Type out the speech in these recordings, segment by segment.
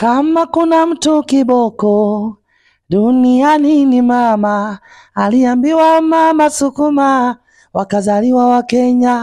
Kama kuna mtu kiboko duniani ni mama, aliambiwa mama sukuma, wakazaliwa Wakenya.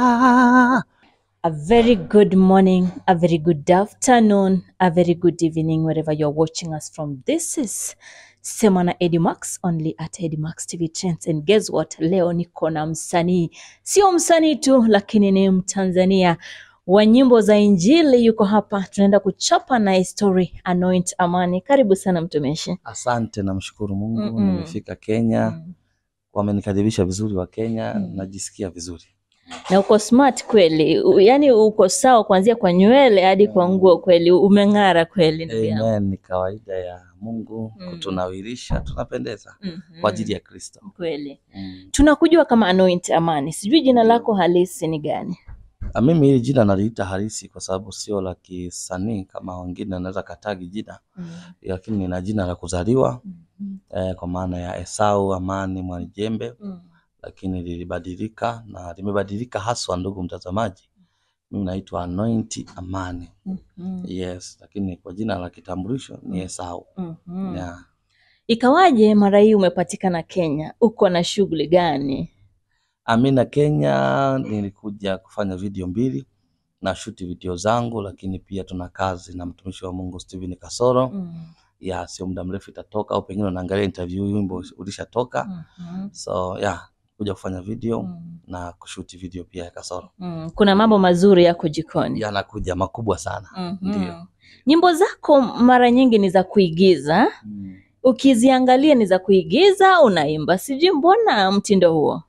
A very good morning, a very good afternoon, a very good evening, wherever you're watching us from. This is Semana Edimax, only at Edimax TV Trends. And guess what? Leo niko na msanii, sio msanii tu, lakini ni Mtanzania wa nyimbo za Injili. Yuko hapa, tunaenda kuchapa na story. Anoint Amani, karibu sana mtumishi. Asante, namshukuru Mungu Mm-mm. nimefika Kenya, Mm. wamenikaribisha vizuri wa Kenya, Mm. najisikia vizuri. na uko smart kweli, U- yaani uko sawa kuanzia kwa nywele hadi kwa nguo, kweli umeng'ara kweli ndugu yangu. Amen, ni kawaida ya Mungu Mm. kutunawirisha, tunapendeza Mhm. kwa ajili ya Kristo. Kweli Mm. tunakujua kama Anoint Amani, sijui jina lako halisi ni gani? Ah, Mimi hili jina naliita halisi kwa sababu sio la kisanii kama wengine wanaweza katagi jina, lakini nina jina la kuzaliwa Mhm. eh, kwa maana ya Esau Amani Mwanijembe, Mm. lakini lilibadilika na limebadilika haswa, ndugu mtazamaji. Mimi naitwa Anoint Amani. Mhm. Yes, lakini kwa jina la kitambulisho ni Esau. Mhm. Yeah. Ikawaje mara hii umepatikana Kenya? Uko na shughuli gani? Amina Kenya, nilikuja kufanya video mbili na shuti video zangu, lakini pia tuna kazi na mtumishi wa Mungu Steven Kasoro. Mm. Ya sio muda mrefu itatoka, au pengine unaangalia interview hii wimbo ulishatoka. Mhm. So ya kuja kufanya video Mm. na kushuti video pia ya Kasoro. Mm. Kuna mambo mazuri yako jikoni. Yanakuja makubwa sana. Mhm. Ndio. Nyimbo zako mara nyingi ni za kuigiza, Mm. ukiziangalia ni za kuigiza, unaimba, sijui mbona mtindo huo?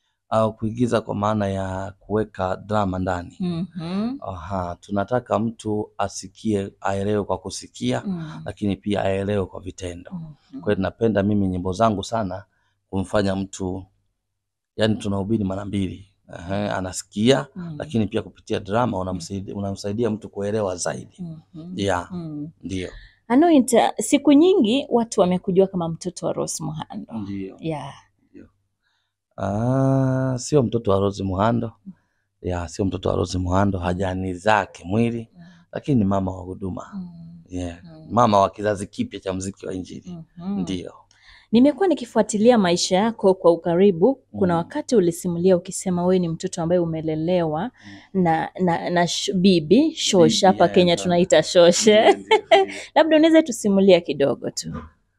Au kuigiza kwa maana ya kuweka drama ndani. Mhm. Aha, tunataka mtu asikie, aelewe kwa kusikia, Mm. lakini pia aelewe kwa vitendo. Mhm. Kwa hiyo napenda mimi nyimbo zangu sana kumfanya mtu, yani tunahubiri mara mbili. Ehe, anasikia Mm. lakini pia kupitia drama unamsaidia, unamsaidia mtu kuelewa zaidi. Mhm. Yeah, Mm. ndio. Anoint, siku nyingi watu wamekujua kama mtoto wa Rose Muhando. Ndio. Yeah. Ah, sio mtoto wa Rose Muhando. Ya, sio mtoto wa Rose Muhando, hajani zake mwili, lakini ni mama wa huduma. Mm. Yeah. Mm. Mama wa kizazi kipya cha muziki wa Injili. Mhm. Ndio. Nimekuwa nikifuatilia maisha yako kwa ukaribu. Kuna Mm. wakati ulisimulia ukisema wewe ni mtoto ambaye umelelewa na na, na sh, bibi shoshe, Bibi, hapa eh, Kenya na- tunaita shoshe. Ndio, ndio, ndio. Labda unaweza tusimulia kidogo tu.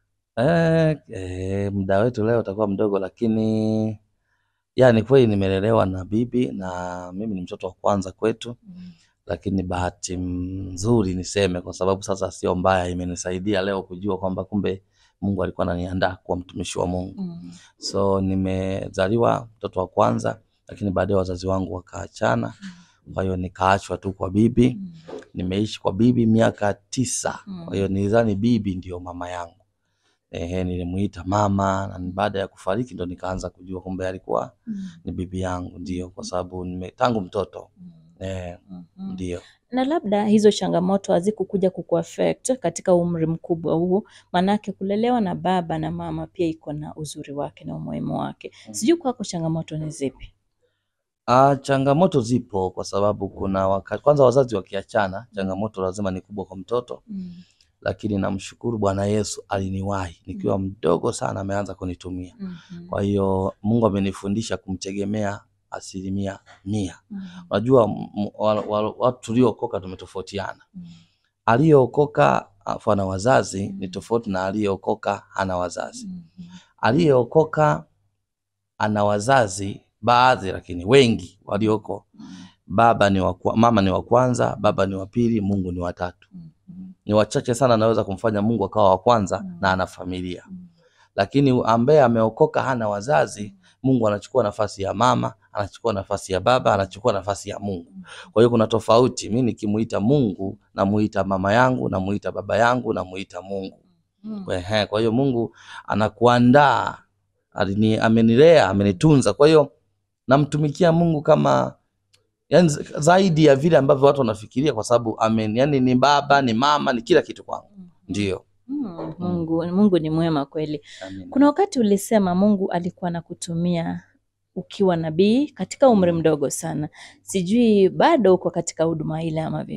Eh, eh, muda wetu leo utakuwa mdogo, lakini ya ni kweli nimelelewa na bibi na mimi ni mtoto wa kwanza kwetu, lakini bahati nzuri niseme, kwa sababu sasa sio mbaya, imenisaidia leo kujua kwamba kumbe Mungu alikuwa ananiandaa kuwa mtumishi wa Mungu. Mm. So nimezaliwa mtoto wa kwanza, lakini baadaye wazazi wangu wakaachana, kwa hiyo nikaachwa tu kwa bibi. Mm. Nimeishi kwa bibi miaka tisa, Mm. kwa hiyo nilidhani bibi ndio mama yangu. Ehe, nilimuita mama na baada ya kufariki ndo nikaanza kujua kumbe alikuwa Mm. ni bibi yangu, ndio kwa sababu nime tangu mtoto Mm. eh, Mhm. ndio. Na labda hizo changamoto hazikukuja kukuaffect katika umri mkubwa huu, manake kulelewa na baba na mama pia iko na uzuri wake na umuhimu wake. Sijui kwako changamoto ni zipi? Ah, changamoto zipo kwa sababu kuna wakati kwanza wazazi wakiachana, changamoto lazima ni kubwa kwa mtoto, Mm. lakini namshukuru Bwana Yesu aliniwahi nikiwa mdogo sana, ameanza kunitumia. Mhm. Kwa hiyo Mungu amenifundisha kumtegemea asilimia mia. Mm. Unajua m- m- wa- wa- watu tuliookoka tumetofautiana. Mm. Aliyeokoka afu ana wazazi ni tofauti na aliyeokoka hana wazazi. Mhm. Aliyeokoka ana wazazi baadhi, lakini wengi walioko baba ni wa kwa- mama ni wa kwanza, baba ni wa pili, Mungu ni wa tatu. Mhm. Ni wachache sana anaweza kumfanya Mungu akawa wa kwanza Mm. na ana familia, Mm. lakini ambaye ameokoka hana wazazi, Mungu anachukua nafasi ya mama, anachukua nafasi ya baba, anachukua nafasi ya Mungu. Kwa hiyo kuna tofauti. Mimi nikimuita Mungu namuita mama yangu, namuita baba yangu, namuita Mungu. Mm. Ehe, kwa hiyo Mungu anakuandaa, alini- amenilea, amenitunza. Kwa hiyo namtumikia Mungu kama yani zaidi ya vile ambavyo watu wanafikiria, kwa sababu amen, yani ni baba, ni mama, ni kila kitu kwangu. Ndio. Mm. Mungu, Mungu ni mwema kweli. Amen. Kuna wakati ulisema Mungu alikuwa anakutumia ukiwa nabii katika umri mdogo sana. Sijui bado uko katika huduma ile ama vipi?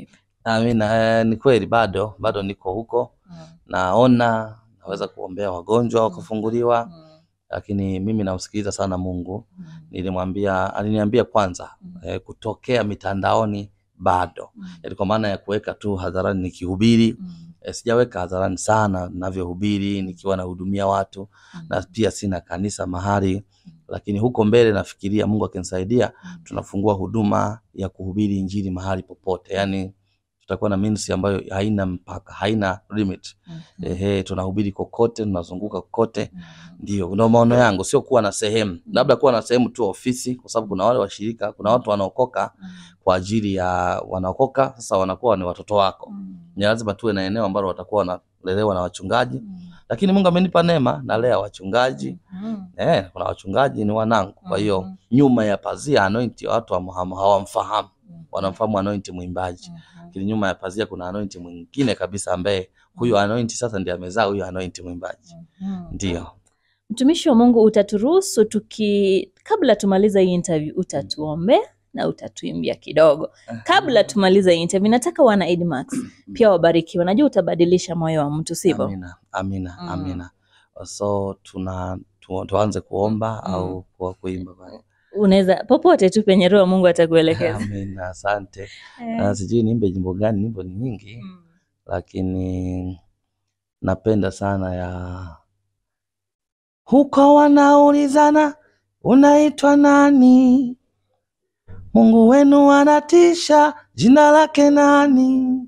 Amina. Eh, ni kweli bado bado niko huko, Mm. naona naweza kuombea wagonjwa wakafunguliwa, Mm. lakini mimi namsikiliza sana Mungu. Mm. Nilimwambia, aliniambia kwanza Mm. eh, kutokea mitandaoni bado, Mm. yaani kwa maana ya kuweka tu hadharani nikihubiri Mm. eh, sijaweka hadharani sana ninavyohubiri nikiwa nahudumia watu Mm. na pia sina kanisa mahali, lakini huko mbele nafikiria Mungu akinisaidia Mm. tunafungua huduma ya kuhubiri injili mahali popote, yaani tutakuwa na ministry ambayo haina mpaka, haina limit. Mhm. Ehe, tunahubiri kokote, tunazunguka kokote. Mhm. Ndio, ndio maono yangu, sio kuwa na sehemu, labda kuwa na sehemu tu ofisi, kwa sababu kuna wale washirika, kuna watu wanaokoka Mm. kwa ajili ya wanaokoka, sasa wanakuwa ni watoto wako. Mm. Ni lazima tuwe na eneo ambalo watakuwa wanalelewa na wachungaji, Mm. lakini Mungu amenipa neema, nalea wachungaji Mhm. eh, kuna wachungaji ni wanangu. Kwa hiyo Mhm. nyuma ya pazia anointi watu hawam- hawamfahamu, Mhm. wanamfahamu anointi mwimbaji, Mhm. lakini nyuma ya pazia kuna anointi mwingine kabisa ambaye huyo anointi sasa ndiye amezaa huyo anointi mwimbaji. Mhm. Ndio. Mtumishi wa Mungu, utaturuhusu tuki, kabla tumaliza hii interview, utatuombe na utatuimbia kidogo kabla tumaliza hii interview. Nataka wana Edmax pia wabarikiwe, najua utabadilisha moyo wa mtu, sivyo? Amina, amina, Mm. amina. So tuna tu, tuanze kuomba Mm. au kwa kuimba basi? Unaweza popote tu penye roho Mungu atakuelekeza. Amina, asante. Eh. Na sijui niimbe nyimbo gani, nyimbo ni nyingi, Mm. lakini napenda sana ya huko wanaulizana unaitwa nani? Mungu wenu anatisha, jina lake nani?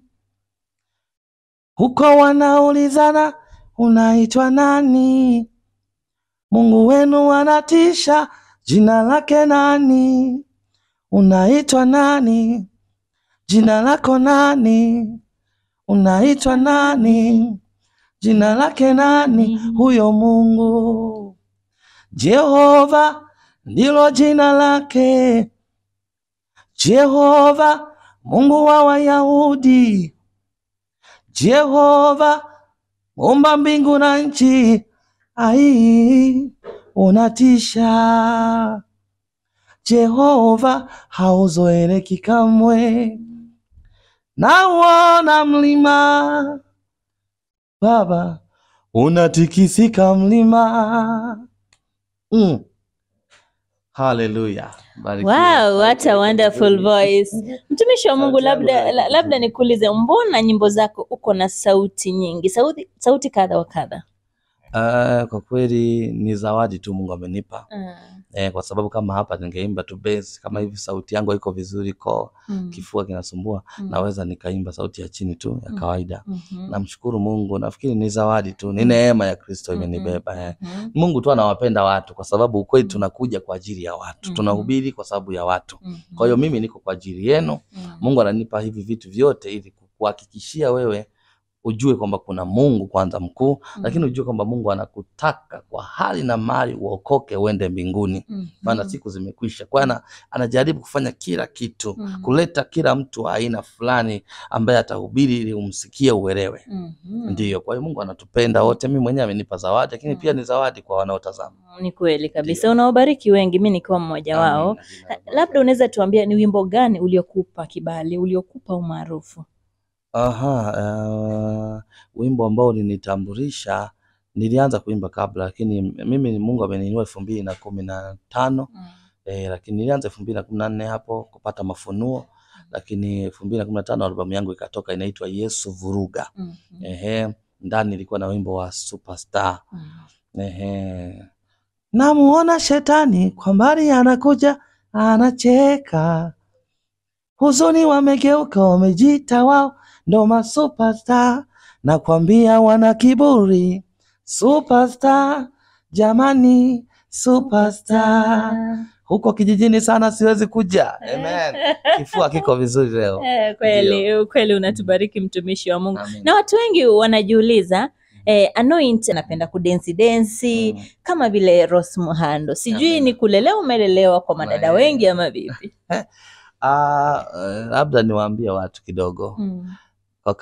Huko wanaulizana unaitwa nani? Mungu wenu anatisha, jina lake nani? Unaitwa nani? Jina lako nani? Unaitwa nani? Jina lake nani? Huyo Mungu Jehova ndilo jina lake. Jehova Mungu wa Wayahudi. Jehova muumba mbingu na nchi. Ai, unatisha. Jehova hauzoeleki kamwe. Nauona mlima Baba, unatikisika mlima. Mm. Haleluya. Barikiwa. Wow, what a wonderful voice. Mtumishi wa Mungu, Sauti yangu labda haiko la- labda vizuri. nikuulize, mbona nyimbo zako uko na sauti nyingi, sauti sauti kadha wa kadha? Ah, kwa kweli ni zawadi tu Mungu amenipa. Mm. Eh, kwa sababu kama hapa ningeimba tu bass kama hivi sauti yangu haiko vizuri ko Mm. kifua kinasumbua Mm. naweza nikaimba sauti ya chini tu ya Mm. kawaida. Mhm. Namshukuru Mungu, nafikiri ni zawadi tu, ni neema ya Kristo Mhm. imenibeba eh. Mhm. Mungu tu anawapenda watu kwa sababu ukweli tunakuja kwa ajili ya watu. Mhm. Tunahubiri kwa sababu ya watu. Mhm. Kwa hiyo mimi niko kwa ajili yenu. Mhm. Mungu ananipa hivi vitu vyote ili kuhakikishia wewe ujue kwamba kuna Mungu kwanza mkuu, Mhm. lakini ujue kwamba Mungu anakutaka kwa hali na mali uokoke uende mbinguni, Mhm. maana siku zimekwisha. Kwa hiyo ana- anajaribu kufanya kila kitu, Mhm. kuleta kila mtu wa aina fulani ambaye atahubiri ili umsikie uelewe. Mhm. Ndiyo, kwa hiyo Mungu anatupenda wote. Mimi mwenyewe amenipa zawadi, lakini pia ni zawadi kwa wanaotazama. Ni kweli kabisa, Ndio. unaobariki wengi, mi nikiwa mmoja wao. Amina, jina la Bwana. Labda unaweza tuambia ni wimbo gani uliokupa kibali, uliokupa umaarufu? Aha, uh, wimbo ambao ulinitambulisha nilianza kuimba kabla, lakini mimi Mungu ameniinua elfu mbili na kumi na tano eh, lakini nilianza elfu mbili na kumi na nne hapo kupata mafunuo, lakini elfu mbili na kumi na tano albamu yangu ikatoka inaitwa Yesu Vuruga. Mhm. Ehe, ndani ilikuwa na wimbo wa Superstar. Mhm. Ehe, namuona shetani kwa mbali anakuja, anacheka, huzuni wamegeuka, wamejiita wao ndo masuperstar, nakwambia wana kiburi. Superstar jamani, superstar. Huko kijijini sana siwezi kuja. Amen. Kifua kiko vizuri leo. Eh, kweli kweli unatubariki mtumishi wa Mungu. Amen. Na watu wengi wanajiuliza eh, Anoint anapenda kudensi densi Mm. kama vile Rose Muhando. Sijui Amen. ni kulelewa umelelewa kwa madada Amen. wengi ama vipi? Ah, eh, labda niwaambie watu kidogo. Mm. Kwa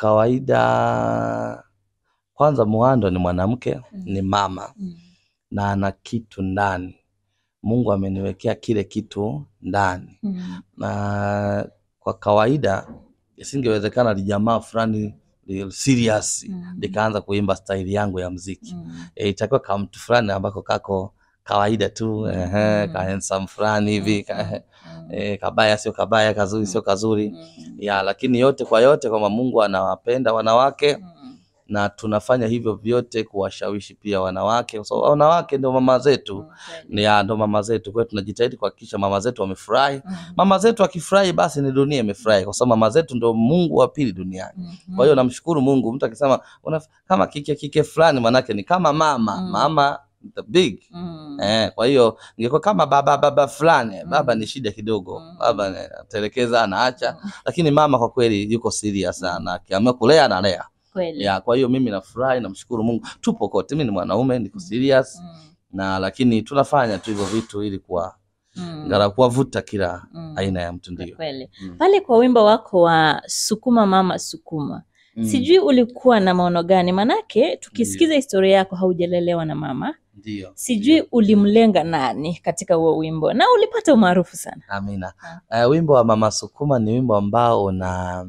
kawaida, kwanza Muhando ni mwanamke, Mm. ni mama Mm. na ana kitu ndani. Mungu ameniwekea kile kitu ndani, Mm. na kwa kawaida isingewezekana lijamaa fulani li- serious Mm. likaanza kuimba staili yangu ya mziki Mm. e, itakuwa ka mtu fulani ambako kako kawaida tu ehe, Mm. ka handsome fulani hivi ka, Mm. e, kabaya sio kabaya, kazuri sio kazuri Mm. ya, lakini yote kwa yote kwamba Mungu anawapenda wanawake Mm. na tunafanya hivyo vyote kuwashawishi pia wanawake, kwa sababu wanawake ndio mama zetu Mm. ni ya ndo mama zetu. Kwa hiyo tunajitahidi kuhakikisha mama zetu wamefurahi. Mm. Mama zetu akifurahi, basi ni dunia imefurahi, kwa sababu mama zetu ndo Mungu wa pili duniani. Mhm. Kwa hiyo namshukuru Mungu. Mtu akisema una, kama kike kike fulani, manake ni kama mama Mm. mama the big Mm. eh. Kwa hiyo ingekuwa kama baba baba fulani, Mm. baba ni shida kidogo, Mm. baba anatelekeza anaacha, lakini mama kwa kweli yuko serious sana, akiamua kulea analea Kweli. ya. Kwa hiyo mimi nafurahi, namshukuru Mungu. Tupo kote, mimi ni mwanaume, niko serious Mm. na lakini tunafanya tu hivyo vitu ili kuwa Mm. ngara kuwavuta kila Mm. aina ya mtu ndio. Kweli. Mm. Pale kwa wimbo wako wa sukuma mama sukuma, Mm. sijui ulikuwa na maono gani? Manake tukisikiza historia yako haujalelewa na mama, Ndio. sijui ulimlenga nani katika huo wimbo na ulipata umaarufu sana. Amina. Uh, wimbo wa Mama Sukuma ni wimbo ambao una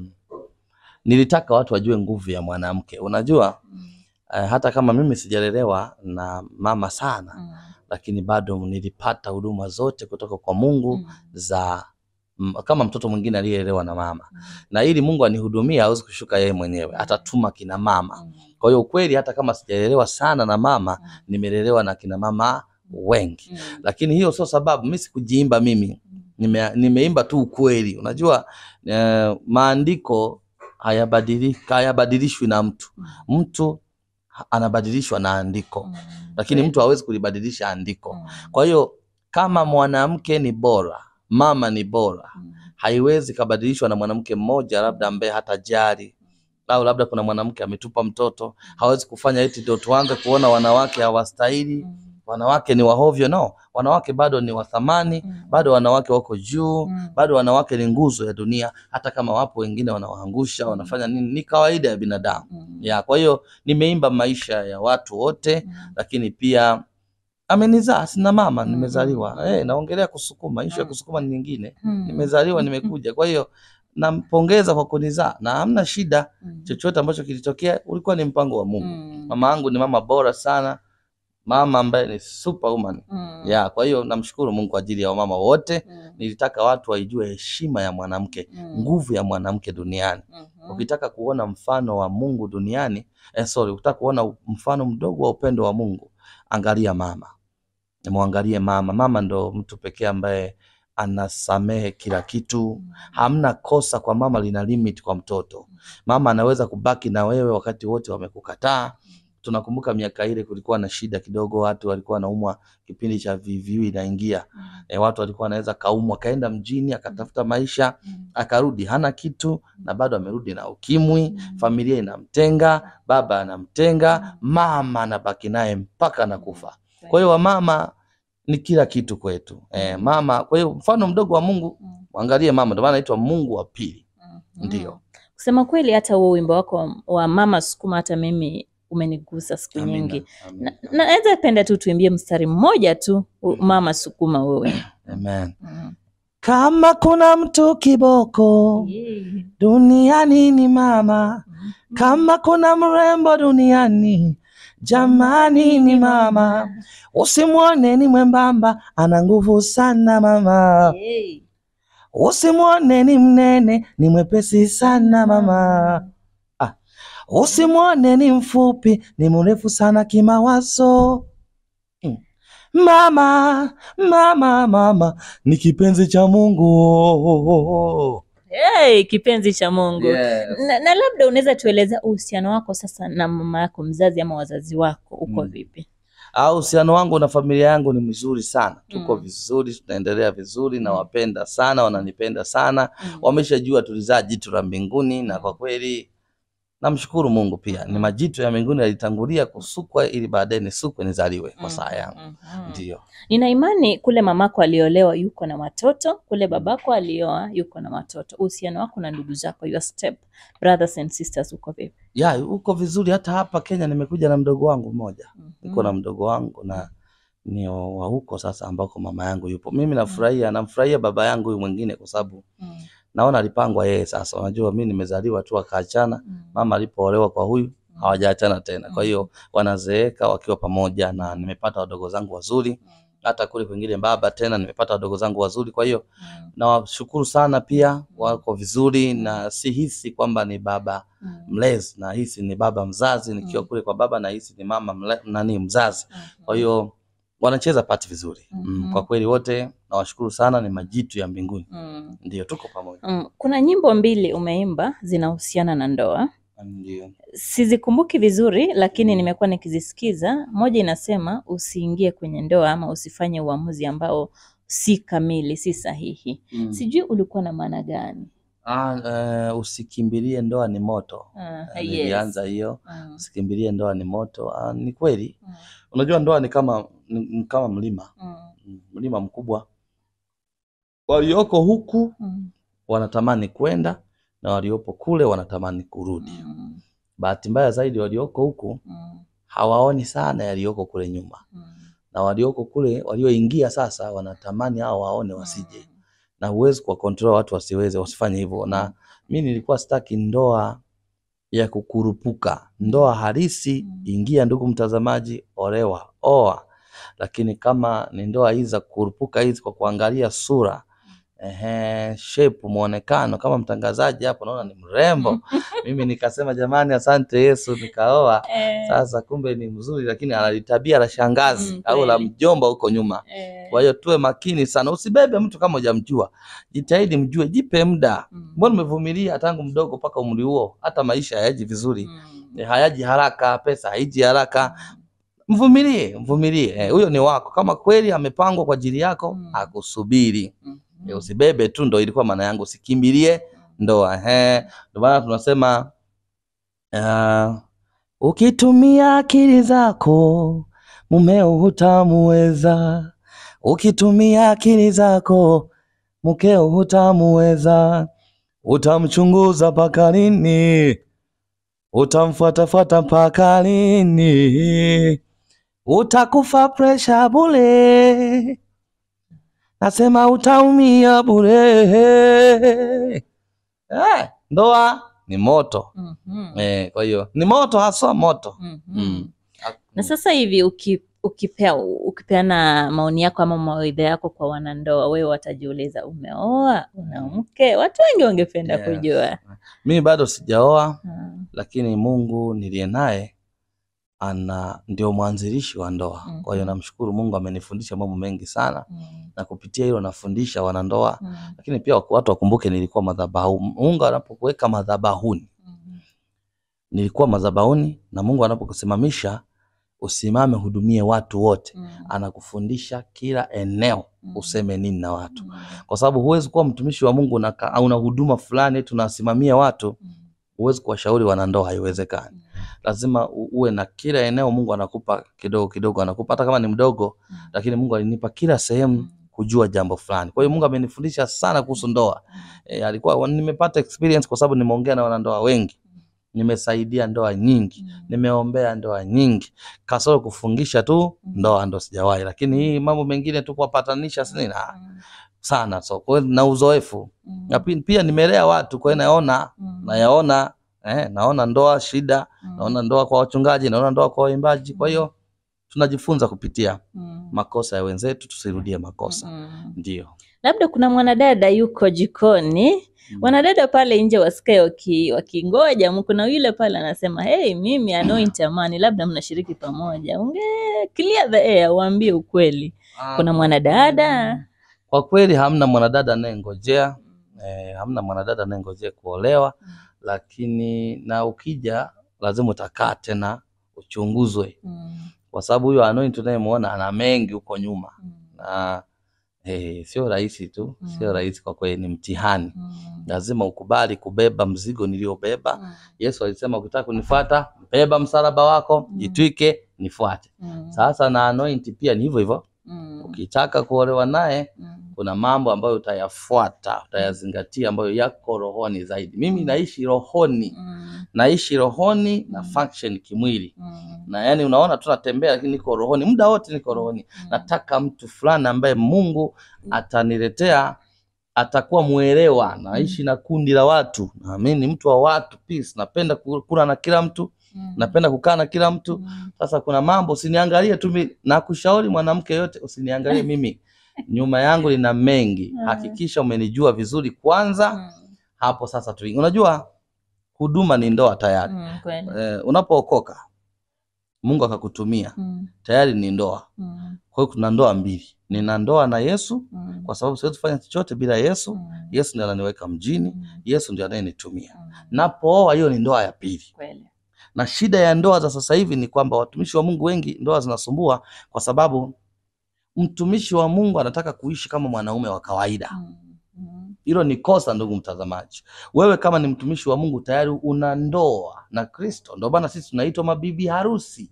nilitaka watu wajue nguvu ya mwanamke. Unajua uh, hata kama mimi sijalelewa na mama sana, Mm. lakini bado nilipata huduma zote kutoka kwa Mungu Mm. za m, kama mtoto mwingine aliyelelewa na mama, Mm. na ili Mungu anihudumie hawezi kushuka yeye mwenyewe, atatuma kina mama. Mm. Kwa hiyo ukweli, hata kama sijalelewa sana na mama, Mm. nimelelewa na kina mama wengi Mm. lakini hiyo sio sababu mimi sikujiimba mimi nime, nimeimba tu ukweli unajua eh, maandiko hayabadiliki hayabadilishwi na mtu mtu ha- anabadilishwa na andiko Mm. lakini Kweli. mtu hawezi kulibadilisha andiko Mm. kwa hiyo kama mwanamke ni bora mama ni bora Mm. haiwezi kabadilishwa na mwanamke mmoja labda ambaye hatajali au labda kuna mwanamke ametupa mtoto hawezi kufanya eti ndio tuanze kuona wanawake hawastahili Mm. wanawake ni wahovyo no wanawake bado ni wa thamani Mm. bado wanawake wako juu Mm. bado wanawake ni nguzo ya dunia hata kama wapo wengine wanawaangusha wanafanya nini ni kawaida ya binadamu Mm. ya kwa hiyo nimeimba maisha ya watu wote Mm. lakini pia amenizaa sina mama Mm. nimezaliwa eh naongelea kusukuma ishu ya Mm. kusukuma ni nyingine Mm. nimezaliwa nimekuja kwa hiyo nampongeza kwa kunizaa na hamna shida Mm. chochote ambacho kilitokea ulikuwa ni mpango wa Mungu Mm. mama yangu ni mama bora sana mama ambaye ni superwoman Mm. ya kwa hiyo namshukuru Mungu kwa ajili ya wamama wote. Mm. Nilitaka watu waijue heshima ya mwanamke, Mm. nguvu ya mwanamke duniani. Mhm. Ukitaka kuona mfano wa Mungu duniani eh, sorry, ukitaka kuona mfano mdogo wa upendo wa Mungu, angalia mama, mwangalie mama. Mama ndo mtu pekee ambaye anasamehe kila kitu. Hamna kosa kwa mama lina limit kwa mtoto. Mama anaweza kubaki na wewe wakati wote wamekukataa. Tunakumbuka miaka ile kulikuwa na shida kidogo, watu walikuwa wanaumwa kipindi cha VVU inaingia. Mm. E, watu walikuwa wanaweza kaumwa, akaenda mjini akatafuta maisha, Mm. akarudi hana kitu, na bado amerudi na ukimwi. Mm. Familia inamtenga, baba anamtenga, mama anabaki naye mpaka anakufa. Kwa hiyo wamama ni kila kitu kwetu. E, mama, kwa hiyo mfano mdogo wa Mungu, Mm. mwangalie mama, ndio maana anaitwa Mungu wa pili. Mhm. Ndio. Kusema kweli, hata huo wimbo wako wa- wa mama sukuma, hata mimi umenigusa siku Amina, nyingi. amina. Na- Naweza penda tu tuimbie mstari mmoja tu, u- mama sukuma wewe. Amen. Mm. Kama kuna mtu kiboko Yeah. duniani ni mama, kama kuna mrembo duniani jamani ni mama. Usimwone ni mwembamba, ana nguvu sana mama. Yeah. Usimwone ni mnene, ni mwepesi sana mama. Ah, usimwone ni mfupi, ni mrefu sana kimawazo. Mm. Mama, mama, mama ni kipenzi cha Mungu. Hey, kipenzi cha Mungu. Yes. Na, na labda unaweza tueleza uhusiano wako sasa na mama yako mzazi ama wazazi wako uko Mm. vipi? Au uhusiano wangu na familia yangu ni mzuri sana, tuko Mm. vizuri, tunaendelea vizuri, Mm. nawapenda sana, wananipenda sana, Mm. wameshajua tulizaa jitu la mbinguni, na kwa kweli namshukuru Mungu pia, ni majitu ya mbinguni yalitangulia kusukwa ili baadaye nisukwe nizaliwe kwa saa yangu. Mhm. Ndio. Nina imani kule mamako aliolewa yuko na watoto, kule babako alioa yuko na watoto. Uhusiano wako na ndugu zako, your step brothers and sisters uko vipi? Ya, uko vizuri. Hata hapa Kenya nimekuja na mdogo wangu mmoja, niko na Mhm. mdogo wangu na ni wa huko sasa ambako mama yangu yupo. Mimi nafurahia, namfurahia baba yangu huyu mwingine kwa sababu Mm. naona alipangwa yeye. Sasa unajua mimi nimezaliwa tu akaachana, Mm. mama alipoolewa kwa huyu Mm. hawajaachana tena, kwa Mm. hiyo wanazeeka wakiwa pamoja, na nimepata wadogo zangu wazuri, hata kule kwingine baba tena nimepata wadogo zangu wazuri, kwa hiyo Mm. nawashukuru sana pia, wako vizuri na sihisi kwamba ni baba Mm. mlezi, na hisi ni baba mzazi. Nikiwa Mm. kule kwa baba na hisi ni mama mle, nani mzazi. Mhm. Kwa hiyo wanacheza pati vizuri mm, Mhm. kwa kweli wote nawashukuru sana, ni majitu ya mbinguni, Mm. ndio tuko pamoja, Mm. Kuna nyimbo mbili umeimba zinahusiana na ndoa. ndio Sizikumbuki vizuri, lakini Mm. nimekuwa nikizisikiza. Moja inasema usiingie kwenye ndoa ama usifanye uamuzi ambao si kamili, si sahihi. mm. Sijui ulikuwa na maana gani? Ah, eh, usikimbilie ndoa ni moto. Ah, Eh, yes. Nilianza hiyo Mm. usikimbilie ndoa ni moto. Ah, ni kweli, Mm. unajua ndoa ni kama ni, ni kama mlima Mm. Mm, mlima mkubwa, walioko huku Mm. wanatamani kwenda na waliopo kule wanatamani kurudi. Mm. Bahati mbaya zaidi, walioko huku Mm. hawaoni sana yaliyoko kule nyuma, Mm. na walioko kule walioingia sasa wanatamani hao waone wasije, na huwezi kuwa control watu wasiweze wasifanye hivyo. Na mi nilikuwa sitaki ndoa ya kukurupuka, ndoa halisi. Mm. Ingia ndugu mtazamaji, olewa, oa. Lakini kama ni ndoa hizi za kukurupuka hizi kwa kuangalia sura Ehe, shape muonekano kama mtangazaji hapo naona ni mrembo. Mimi nikasema jamani, asante Yesu, nikaoa. Eh, Sasa kumbe ni mzuri, lakini ana tabia la shangazi Mm, au la kweli. mjomba huko nyuma. eh, Kwa hiyo tuwe makini sana, usibebe mtu kama hujamjua. Jitahidi mjue, jipe muda. mm, Mbona umevumilia tangu mdogo mpaka umri huo? Hata maisha hayaji vizuri, mm, Eh, hayaji haraka, pesa haiji haraka. mm, Mvumilie, mvumilie. Eh, Huyo ni wako, kama kweli amepangwa kwa ajili yako, Mm. akusubiri. mm, Eh, Usibebe tu, ndo ilikuwa maana yangu, usikimbilie ndoa. Ehe, ndio maana tunasema uh, ukitumia akili zako mumeo hutamuweza, ukitumia akili zako mkeo hutamuweza. Utamchunguza mpaka lini? Utamfuatafuata mpaka lini? Utakufa presha bure, nasema utaumia bure. Eh, ndoa ni moto mhm, eh, kwa hiyo ni moto haswa moto mhm. mm. Na sasa hivi uki, ukipea ukipeana maoni yako ama mawaidha yako kwa wanandoa, wewe watajiuliza umeoa, una mke? Watu wengi wangependa Yes. kujua. Mimi bado sijaoa, Mm, lakini Mungu niliye naye ana ndio mwanzilishi wa ndoa. Kwa hiyo Mhm. namshukuru Mungu, amenifundisha mambo mengi sana, mm, na kupitia hilo nafundisha wanandoa, mm, lakini pia watu wakumbuke nilikuwa madhabahu. Mungu anapokuweka madhabahuni, mm, nilikuwa madhabahuni, na Mungu anapokusimamisha usimame, hudumie watu wote, mm, anakufundisha kila eneo mm, useme nini na watu, mm, kwa sababu huwezi kuwa mtumishi wa Mungu na ka- una huduma fulani tunasimamia watu, mm, huwezi kuwashauri wanandoa, haiwezekani. mm, Lazima u- uwe na kila eneo, Mungu anakupa kidogo kidogo, anakupa hata kama ni mdogo, mm, lakini Mungu alinipa kila sehemu mm, kujua jambo fulani. Kwa hiyo Mungu amenifundisha sana kuhusu ndoa. E, alikuwa nimepata experience kwa sababu nimeongea na wanandoa wengi, nimesaidia ndoa nyingi, mm, nimeombea ndoa nyingi, kasoro kufungisha tu Mm. ndoa ndo sijawahi, lakini hii mambo mengine tu kuwapatanisha sina mm, sana, so kwa hiyo na uzoefu mm, na pi- pia nimelea watu, kwa hiyo naona mm, nayaona eh, naona ndoa shida, mm, naona ndoa kwa wachungaji, naona ndoa kwa waimbaji. Kwa hiyo tunajifunza kupitia mm, makosa ya wenzetu, tusirudie makosa. mm. Ndio Labda kuna mwanadada yuko jikoni wanadada pale nje wasikae waki, wakingoja. Kuna yule pale anasema hey, mimi anoint amani, labda mnashiriki pamoja, unge clear the air, uambie ukweli. Ah, Kuna mwanadada kwa kweli hamna mwanadada anayengojea eh, hamna mwanadada anayengojea kuolewa, lakini na ukija lazima utakaa tena uchunguzwe, Mm, kwa sababu huyo anoint tunayemuona ana mengi huko nyuma mm, na eh, sio rahisi tu, Mm. sio rahisi kwa kweli, ni mtihani. mm, Lazima ukubali kubeba mzigo niliobeba. mm, Yesu alisema ukitaka kunifuata, beba msalaba wako, Mm. jitwike, nifuate. mm, Sasa na anoint pia ni hivyo hivyo, mm, ukitaka kuolewa naye mm, kuna mambo ambayo utayafuata, utayazingatia ambayo yako rohoni zaidi. Mimi naishi rohoni, mm, naishi rohoni na Mm. function kimwili, mm, na yani unaona tu natembea, lakini niko rohoni muda wote, niko rohoni. mm, Nataka mtu fulani ambaye Mungu ataniletea atakuwa mwelewa, naishi na kundi la watu, na mimi ni mtu wa watu, peace. Napenda ku- kula na kila mtu, Mm. napenda kukaa na kila mtu. Mm. Sasa kuna mambo usiniangalie tu mimi, nakushauri mwanamke yote usiniangalie mimi, nyuma yangu lina mengi. Mm. Hakikisha umenijua vizuri kwanza, Mm. hapo sasa tu. Unajua huduma ni ndoa tayari. Mm. Kweli. Eh, unapookoka Mungu akakutumia Mm. tayari ni ndoa. Mm. Kwa hiyo kuna ndoa mbili, nina ndoa na Yesu Mm. kwa sababu siwezi kufanya chochote bila Yesu. Mm. Yesu ndiye ananiweka mjini, Mm. Yesu ndiye anayenitumia. Mm. Napooa, hiyo ni ndoa ya pili. Kweli. Na shida ya ndoa za sasa hivi ni kwamba watumishi wa Mungu wengi ndoa zinasumbua kwa sababu mtumishi wa Mungu anataka kuishi kama mwanaume wa kawaida. Mm. Mm. Hilo ni kosa, ndugu mtazamaji. Wewe kama ni mtumishi wa Mungu tayari una ndoa na Kristo. Ndio maana sisi tunaitwa mabibi harusi,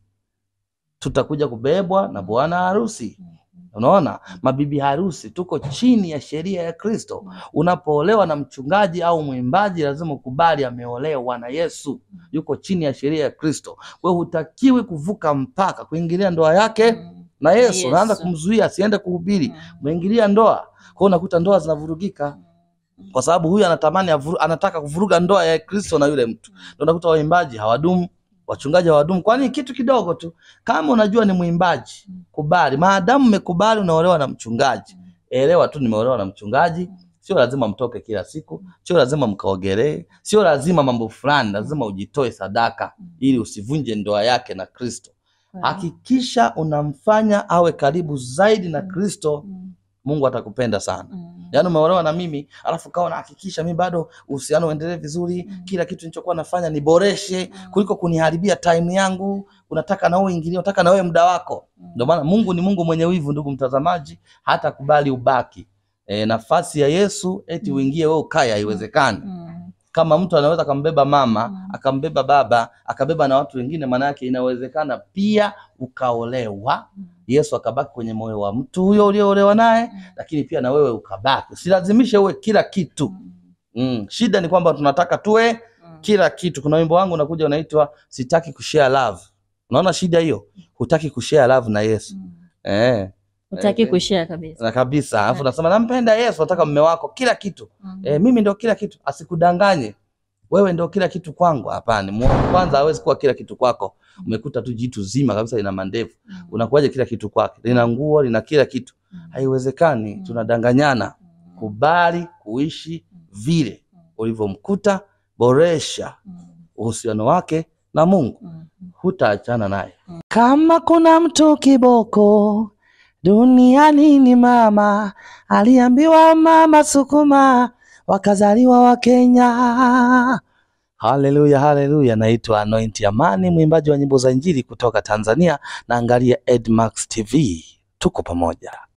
tutakuja kubebwa na bwana harusi. Mm. Unaona, mabibi harusi tuko chini ya sheria ya Kristo. Unapoolewa na mchungaji au mwimbaji, lazima ukubali ameolewa na Yesu, yuko chini ya sheria ya Kristo. Wewe hutakiwi kuvuka mpaka kuingilia ndoa yake Mm. na Yesu. Yesu. Unaanza kumzuia asiende kuhubiri, Mm. umeingilia ndoa. Kwa hiyo unakuta ndoa zinavurugika kwa sababu huyu anatamani avuru, anataka kuvuruga ndoa ya Kristo na yule mtu. Ndio unakuta waimbaji hawadumu, wachungaji hawadumu. Kwani kitu kidogo tu, kama unajua ni mwimbaji, kubali. Maadamu umekubali unaolewa na mchungaji, elewa tu nimeolewa na mchungaji. Sio lazima mtoke kila siku, sio lazima mkaogelee, sio lazima mambo fulani, lazima ujitoe sadaka ili usivunje ndoa yake na Kristo. Kweli. Hakikisha unamfanya awe karibu zaidi na Kristo, Mm. Mungu atakupenda sana. Mm. Yaani umeolewa na mimi alafu kawa nahakikisha mimi bado uhusiano uendelee vizuri, Mm. kila kitu nilichokuwa nafanya niboreshe Mm. kuliko kuniharibia time yangu. Unataka na wewe ingilie, unataka na wewe muda wako. Mm. Ndio maana Mungu ni Mungu mwenye wivu, ndugu mtazamaji, hata kubali ubaki e, nafasi ya Yesu eti Mm. uingie wewe ukae, haiwezekani. Mm. Kama mtu anaweza akambeba mama Mm. akambeba baba akabeba na watu wengine, maana yake inawezekana pia ukaolewa, Mm. Yesu akabaki kwenye moyo wa mtu huyo uliyoolewa naye Mm. lakini pia na wewe ukabaki. Usilazimishe uwe kila kitu. Mm. Mm. Shida ni kwamba tunataka tuwe Mm. kila kitu. Kuna wimbo wangu unakuja unaitwa sitaki kushare love. Unaona shida hiyo? Hutaki kushare love na Yesu. Mm. Eh, Utaki Eh, kushare kabisa. na kabisa. Alafu nasema nampenda Yesu, nataka mume wako kila kitu. Mm. Eh, mimi ndio kila kitu. Asikudanganye. Wewe ndio kila kitu kwangu. Hapana. Mu- Kwanza hawezi kuwa kila kitu kwako. Umekuta tu jitu zima kabisa lina mandevu. Mm. Unakuwaje kila kitu kwake? Lina nguo, lina kila kitu. Mm. Haiwezekani. Mm. Tunadanganyana. Mm. Kubali kuishi vile Mm. ulivyomkuta, boresha Mm. uhusiano wake na Mungu, Mm. hutaachana naye. Kama kuna mtu kiboko duniani ni mama, aliambiwa mama sukuma, wakazaliwa Wakenya. Haleluya, haleluya. Naitwa Anointi Amani, mwimbaji wa nyimbo za Injili kutoka Tanzania. Naangalia Edmax TV, tuko pamoja.